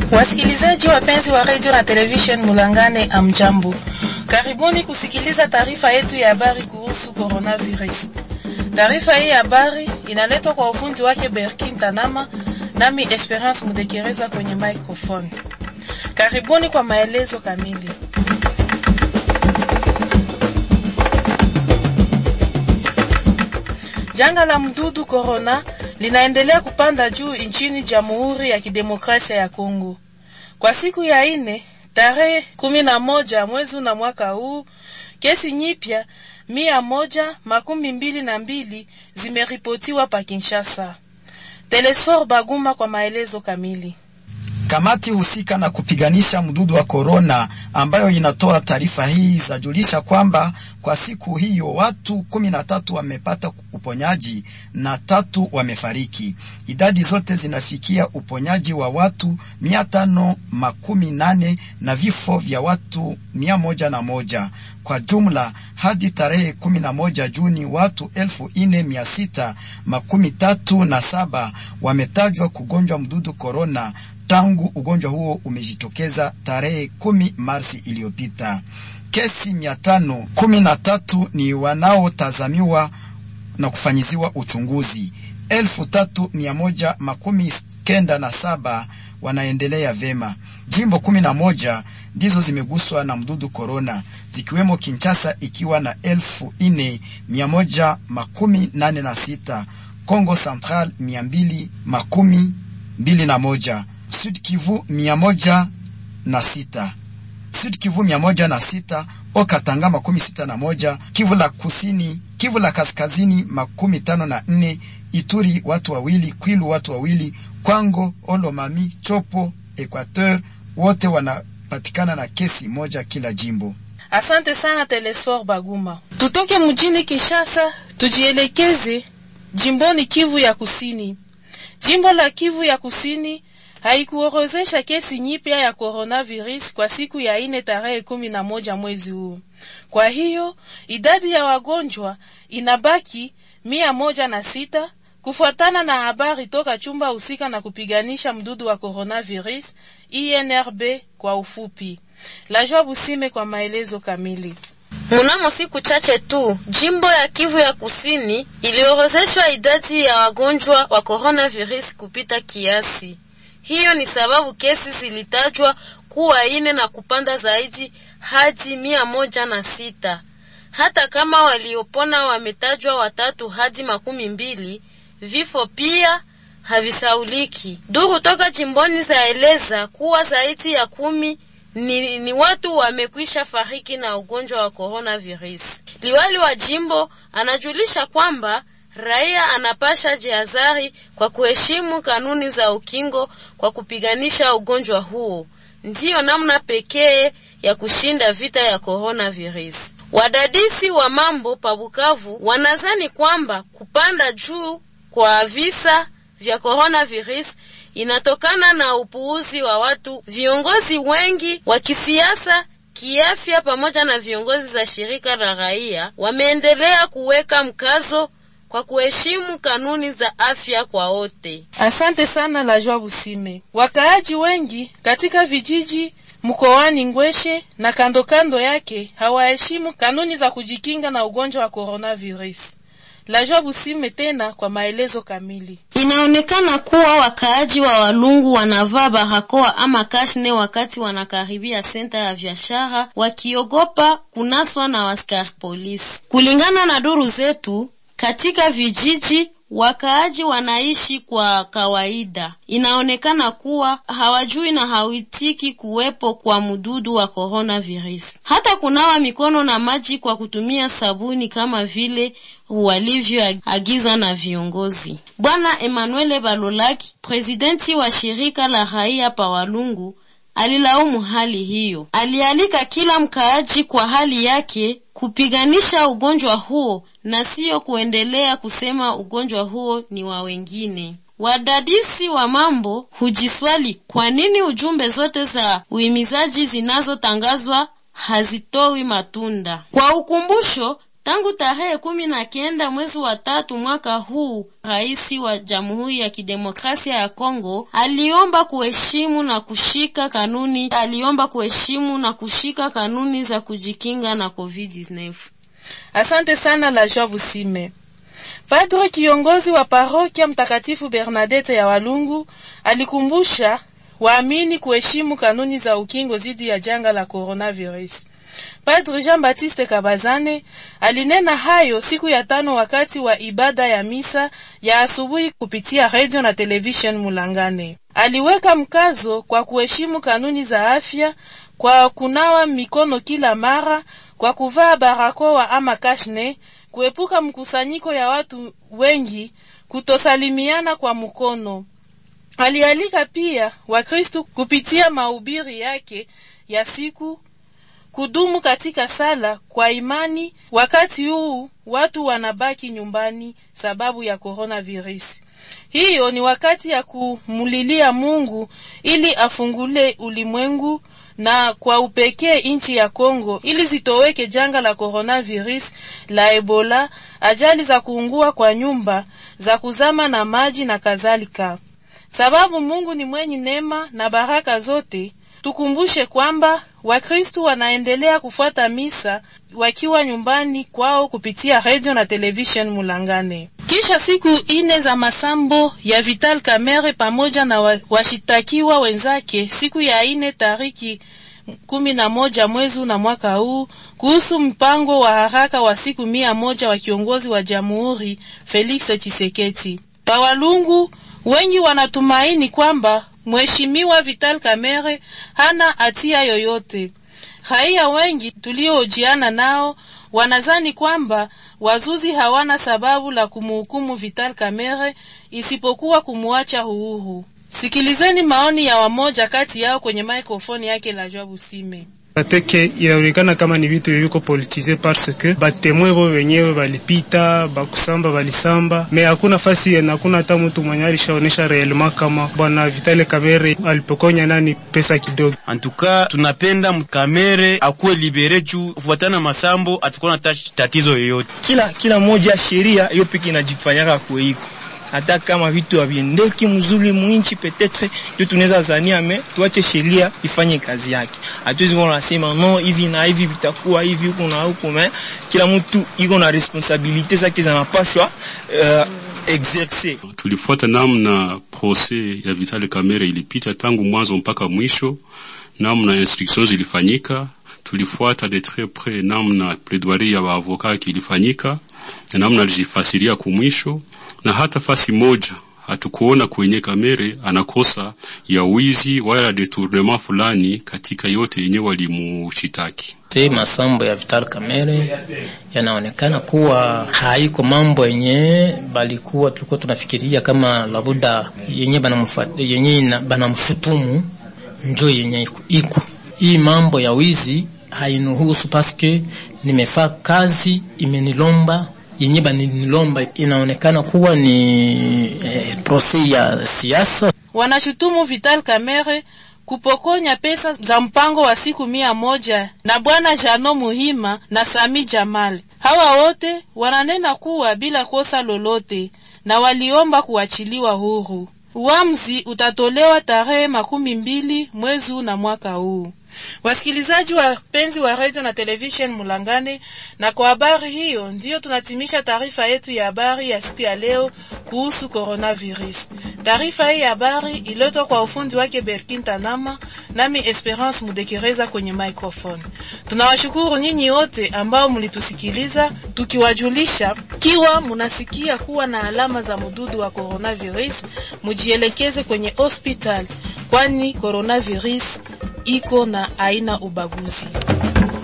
Wasikilizaji wapenzi wa radio na television Mulangane, amjambo, karibuni kusikiliza taarifa yetu ya habari kuhusu coronavirus. Taarifa hii ya habari inaletwa kwa ufundi wake Berkin Tanama, nami Esperance Mudekereza kwenye microphone. Karibuni kwa maelezo kamili. Janga la mdudu corona linaendelea kupanda juu nchini Jamhuri ya Kidemokrasia ya Kongo. Kwa siku ya ine tarehe kumi na moja mwezi na mwaka huu, kesi nyipya mia moja makumi mbili na mbili zimeripotiwa pa Kinshasa. Telesfor Baguma kwa maelezo kamili. Kamati husika na kupiganisha mdudu wa korona ambayo inatoa taarifa hii zajulisha kwamba kwa siku hiyo watu kumi na tatu wamepata uponyaji na tatu wamefariki. Idadi zote zinafikia uponyaji wa watu mia tano makumi nane na vifo vya watu mia moja na moja. Kwa jumla hadi tarehe kumi na moja Juni watu elfu ine mia sita makumi tatu na saba wametajwa kugonjwa mdudu korona tangu ugonjwa huo umejitokeza tarehe kumi Marsi iliyopita. Kesi mia tano kumi na tatu ni wanaotazamiwa na kufanyiziwa uchunguzi. elfu tatu mia moja makumi kenda na saba wanaendelea vema. Jimbo kumi na moja ndizo zimeguswa na mdudu korona, zikiwemo Kinshasa ikiwa na elfu ine mia moja makumi nane na sita, Kongo Central mia mbili makumi mbili na moja Sud Kivu mia moja na sita Sud Kivu mia moja na sita Okatanga makumi sita na moja Kivu la kusini, Kivu la kaskazini makumi tano na nne Ituri watu wawili, Kwilu watu wawili, Kwango, Olomami, Chopo, Equateur wote wanapatikana na kesi moja kila jimbo. Asante sana Telesfor Baguma. Tutoke mjini Kinshasa tujielekeze jimboni Kivu ya kusini. Jimbo la Kivu ya kusini haikuorozesha kesi nyipya ya coronavirus kwa siku ya ine tarehe kumi na moja mwezi huu. Kwa hiyo idadi ya wagonjwa inabaki mia moja na sita kufuatana na habari toka chumba husika na kupiganisha mdudu wa coronavirus INRB kwa ufupi. Lajwa Busime kwa maelezo kamili. Mnamo siku chache tu jimbo ya Kivu ya kusini iliorozeshwa idadi ya wagonjwa wa coronavirus kupita kiasi. Hiyo ni sababu kesi zilitajwa kuwa ine na kupanda zaidi hadi mia moja na sita. Hata kama waliopona wametajwa watatu hadi makumi mbili, vifo pia havisauliki. Duru toka jimboni zaeleza kuwa zaidi ya kumi ni, ni watu wamekwisha fariki na ugonjwa wa coronavirus. Liwali wa jimbo anajulisha kwamba raia anapasha jihadhari kwa kuheshimu kanuni za ukingo kwa kupiganisha ugonjwa huo. Ndiyo namna pekee ya kushinda vita ya coronavirus. Wadadisi wa mambo pa Bukavu wanazani kwamba kupanda juu kwa visa vya coronavirus inatokana na upuuzi wa watu, viongozi wengi wa kisiasa kiafya, pamoja na viongozi za shirika la raia wameendelea kuweka mkazo kwa kuheshimu kanuni za afya kwa wote. Asante sana la Joa Busime. Wakaaji wengi katika vijiji mkoani Ngweshe na kando kando yake hawaheshimu kanuni za kujikinga na ugonjwa wa coronavirus. La Joa Busime tena kwa maelezo kamili. Inaonekana kuwa wakaaji wa Walungu wanavaa barakoa ama kashne wakati wanakaribia senta ya biashara wakiogopa kunaswa na askari polisi. Kulingana na duru zetu katika vijiji wakaaji wanaishi kwa kawaida. Inaonekana kuwa hawajui na hawitiki kuwepo kwa mdudu wa coronavirus, hata kunawa mikono na maji kwa kutumia sabuni kama vile walivyoagizwa na viongozi. Bwana Emmanuel Balolaki, presidenti wa shirika la raia pa Walungu, alilaumu hali hiyo. Alialika kila mkaaji kwa hali yake kupiganisha ugonjwa huo na siyo kuendelea kusema ugonjwa huo ni wa wengine. Wadadisi wa mambo hujiswali kwa nini ujumbe zote za uhimizaji zinazotangazwa hazitoi matunda. Kwa ukumbusho, Tangu tarehe kumi na kenda mwezi wa tatu mwaka huu, rais wa Jamhuri ya Kidemokrasia ya Kongo aliomba kuheshimu na kushika kanuni aliomba kuheshimu na kushika kanuni za kujikinga na COVID-19. Asante sana la Joa Busime. Padre kiongozi wa parokia Mtakatifu Bernadette ya Walungu alikumbusha waamini kuheshimu kanuni za ukingo dhidi ya janga la coronavirus. Padre Jean-Baptiste Kabazane alinena hayo siku ya tano wakati wa ibada ya misa ya asubuhi kupitia radio na television Mulangane. Aliweka mkazo kwa kuheshimu kanuni za afya kwa kunawa mikono kila mara, kwa kuvaa barakoa ama kashne, kuepuka mkusanyiko ya watu wengi, kutosalimiana kwa mkono. Alialika pia Wakristu kupitia mahubiri yake ya siku kudumu katika sala kwa imani. Wakati huu watu wanabaki nyumbani sababu ya coronavirus. Hiyo ni wakati ya kumulilia Mungu ili afungule ulimwengu na kwa upekee nchi ya Kongo ili zitoweke janga la coronavirus la Ebola, ajali za kuungua kwa nyumba, za kuzama na maji na kadhalika. Sababu Mungu ni mwenye neema na baraka zote. Tukumbushe kwamba Wakristu wanaendelea kufuata misa wakiwa nyumbani kwao kupitia radio na television Mulangane. Kisha siku ine za masambo ya Vital Kamerhe pamoja na washitakiwa wenzake siku ya ine tariki kumi na moja mwezi na mwaka huu kuhusu mpango wa haraka wa siku mia moja wa kiongozi wa jamhuri Felix Tshisekedi. Bawalungu wengi wanatumaini kwamba Mheshimiwa Vital Kamerhe hana hatia yoyote. Raia wengi tuliohojiana nao wanazani kwamba wazuzi hawana sababu la kumuhukumu Vital Kamerhe isipokuwa kumuacha uhuru. Sikilizeni maoni ya wamoja kati yao kwenye mikrofoni yake la Joabu Sime. Ateke inaonekana kama ni vitu viko politize parce que batemwe bo wenyewe balipita bakusamba balisamba, me hakuna fasi na hakuna hata mtu mwenye alishaonesha reellement kama bwana Vitale Kamere alipokonya nani pesa kidogo. Antuka tunapenda Kamere akuwe libere juu kufuatana masambo atakuwa na tatizo yoyote. Kila kila moja sheria hiyo piki inajifanyaka kuiko hata kama vitu haviendeki mzuri mwinchi, petetre ndio tunaweza zania, me tuache sheria ifanye kazi yake. Hatuwezi kuwa nasema no hivi na hivi vitakuwa hivi huko na huko, me kila mtu iko na responsabilite zake zinapaswa uh, exercer. Tulifuata namna proses ya Vital Kamerhe ilipita tangu mwanzo mpaka mwisho, namna instructions ilifanyika tulifuata de tres près namna plaidoirie ya waavoka ilifanyika na namna alijifasiria kumwisho, na hata fasi moja hatukuona kwenye Kamere anakosa ya wizi wala detournement fulani katika yote yenye walimushitaki. Te masambo ya Vital Kamere yanaonekana kuwa haiko mambo yenye balikuwa tulikuwa tunafikiria kama labuda yenye banamfuata yenye banamshutumu njo yenye iko hii mambo ya wizi hainuhusu paske nimefaa kazi imenilomba yenye banilomba, inaonekana kuwa ni eh, proses ya siasa. Wanashutumu Vital Kamerhe kupokonya pesa za mpango wa siku mia moja na bwana Jano Muhima na Sami Jamal. Hawa wote wananena kuwa bila kosa lolote na waliomba kuachiliwa huru. Uamuzi utatolewa tarehe makumi mbili mwezi na mwaka huu. Wasikilizaji wapenzi wa radio na television Mulangane, na kwa habari hiyo ndiyo tunatimisha taarifa yetu ya habari ya siku ya leo kuhusu coronavirus. Taarifa hii ya habari iletwa kwa ufundi wake Berkin Tanama, nami Esperance Mudekereza kwenye microphone. Tunawashukuru nyinyi wote ambao mlitusikiliza, tukiwajulisha kiwa munasikia kuwa na alama za mududu wa coronavirus, mujielekeze kwenye hospital, kwani coronavirus iko na aina ubaguzi.